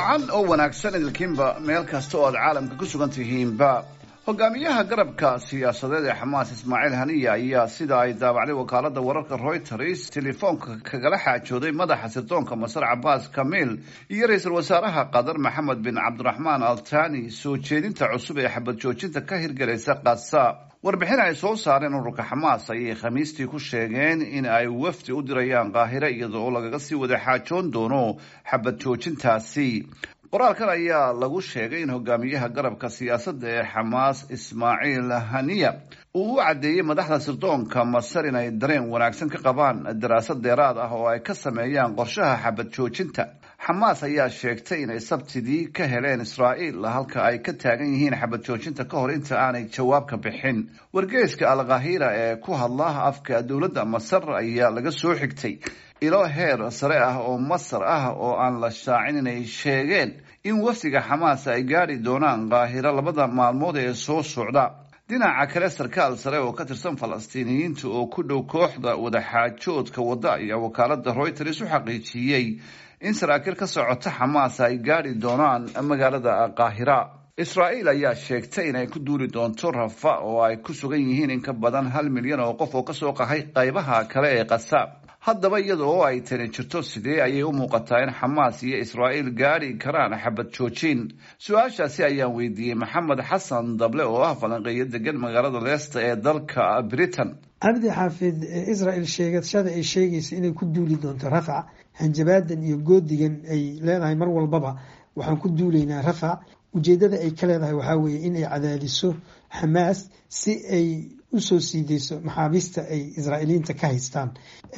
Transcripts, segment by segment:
wacan oo wanaagsan idilkiinba meel kasta oo aad caalamka ku sugan tihiinba hogaamiyaha garabka siyaasadeed ee xamaas ismaaciil haniya ayaa sida ay daabacday wakaalada wararka reuters telefoonka kagala xaajooday madaxa sirdoonka masar cabaas kamiil iyo ra-iisul wasaaraha qatar maxamed bin cabdiraxmaan altani soo jeedinta cusub ee xabad joojinta ka hirgelaysa kasa warbixin ay soo saareen ururka xamaas ayay khamiistii ku sheegeen in ay wafdi u dirayaan qaahire iyada oo lagaga sii wada xaajoon doono xabad joojintaasi qoraalkan ayaa lagu sheegay in hogaamiyaha garabka siyaasadda ee xamaas ismaaciil haniya uu u caddeeyey madaxda sirdoonka masar inay dareen wanaagsan ka qabaan daraasad dheeraad ah oo ay ka sameeyaan qorshaha xabad joojinta xamaas ayaa sheegtay inay sabtidii ka heleen israa'iil halka ay ka taagan yihiin xabad joojinta ka hor inta aanay jawaab ka bixin wargeeska alkhahira ee ku hadla afka dowladda masar ayaa laga soo xigtay ilo heer sare ah oo masar ah oo aan la shaacin inay sheegeen in wafdiga xamaas ay gaadhi doonaan qaahiro labada maalmood ee soo socda dhinaca kale sarkaal sare oo ka tirsan falastiiniyiinta oo ku dhow kooxda wadaxaajoodka wadda ayaa wakaalada reuters u xaqiijiyey in saraakiil ka socota xamaas ay gaadhi doonaan magaalada qaahira israa'iil ayaa sheegtay inay ku duuli doonto rafa oo ay ku sugan yihiin in ka badan hal milyan oo qof oo kasoo qahay qaybaha kale ee qasaab haddaba iyada oo ay tani jirto sidee ayay u muuqataa in xamaas iyo israa'iil gaadhi karaan xabad joojin su-aashaasi ayaan weydiiyey maxamed xasan dable oo ah falanqeeyo degan magaalada leesta ee dalka britain cabdi xaafid israel sheegashada ay sheegaysa inay ku duuli doonto rafac hanjabaadan iyo goodigan ay leedahay mar walbaba waxaan ku duulaynaa rafac ujeedada ay ka leedahay waxaa weeye inay cadaadiso xamaas si ay usoo siideyso maxaabiista ay israa'iiliyiinta ka haystaan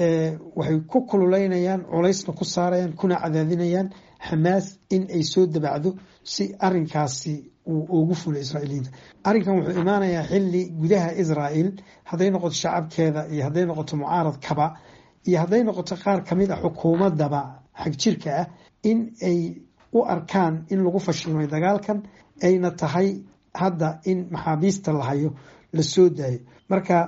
waxay ku kululeynayaan culaysna ku saarayaan kuna cadaadinayaan xamaas in ay soo dabacdo si arinkaasi uu ugu fulo israa'iiliyiinta arrinkan wuxuu imaanayaa xilli gudaha israa'el hadday noqoto shacabkeeda iyo hadday noqoto mucaaradkaba iyo hadday noqoto qaar kamid a xukuumadaba xagjirka ah in ay u arkaan in lagu fashilmay dagaalkan ayna tahay hadda in maxaabiista la hayo la soo daayo marka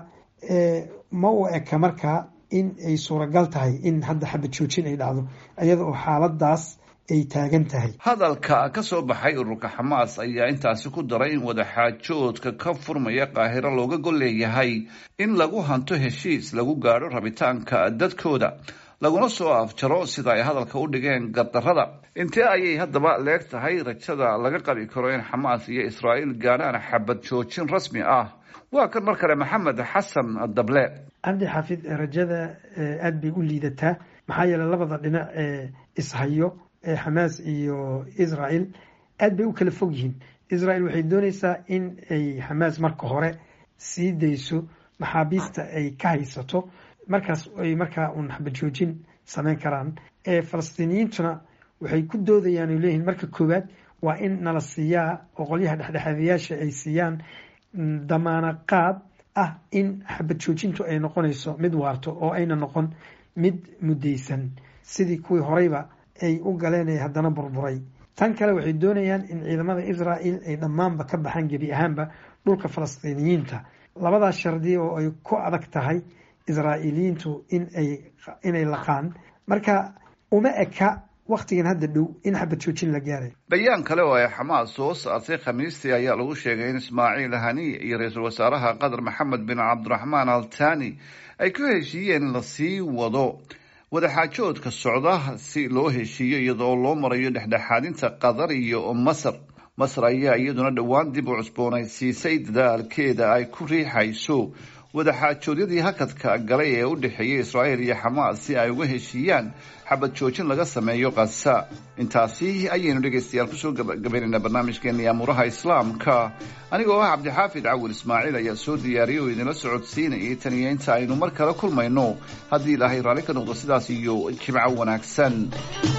ma u eka markaa in ay suuragal tahay in hadda xabad joojin ay dhacdo iyada oo xaaladaas ay taagan tahay hadalka ka soo baxay ururka xamaas ayaa intaasi ku daray in wadaxaajoodka ka furmaya qaahiro looga gol leeyahay in lagu hanto heshiis lagu gaadho rabitaanka dadkooda laguna soo afjaro sida ay hadalka u dhigeen gardarrada intee ayay haddaba leeg tahay rajada laga qabi karo in xamaas iyo israa'iil gaadhaan xabad joojin rasmi ah waa kan mar kale maxamed xasan dable cabdi xaafid rajada aada bay u liidataa maxaa yeeley labada dhinac ee ishayo ee xamaas iyo israel aad bay u kala fog yihiin israel waxay dooneysaa in ay xamaas marka hore sii dayso maxaabiista ay ka haysato markaas ay markaa uun xabad joojin sameyn karaan falastiiniyiintuna waxay ku doodayaan o leeyihiin marka koowaad waa in nala siiyaa oo qolyaha dhexdhexaadayaasha ay siiyaan damaana qaad ah in xabad joojintu ay noqonayso mid waarto oo ayna noqon mid muddaysan sidii kuwii horeyba ay u galeen ee haddana burburay tan kale waxay doonayaan in ciidamada israel ay dhammaanba ka baxaan gebi ahaanba dhulka falastiiniyiinta labadaas shardi oo ay ku adag tahay israa'iiliyiintu inay laqaan marka uma eka wakhtigan hadda dhow in xabad joojin la gaaray bayaan kale oo ay xamaas soo saartay khamiistii ayaa lagu sheegay in ismaaciil haniy iyo ra-iisul wasaaraha qatar maxamed bin cabdiraxmaan altani ay ku heshiiyeen in lasii wado wadaxaajoodka socda si loo heshiiyo iyadoo loo marayo dhexdhexaadinta qatar iyo masar masar ayaa iyaduna dhowaan dib u cusboonaysiisay dadaalkeeda ay ku riixayso wadaxaajoodyadii hakadka galay ee u dhexeeyay israa'iil iyo xamaas si ay uga heshiiyaan xabad joojin laga sameeyo kasa intaasi ayaynu dhegaystayaal kusoo gabagabaynaynaa barnaamijkeena yaamuuraha islaamka anigoo ah cabdixaafid cawil ismaaciil ayaa soo diyaariyay oo idinla socodsiinayay tan iyo inta aynu mar kale kulmayno haddii ilaahay raalli ka noqdo sidaas iyo jimco wanaagsan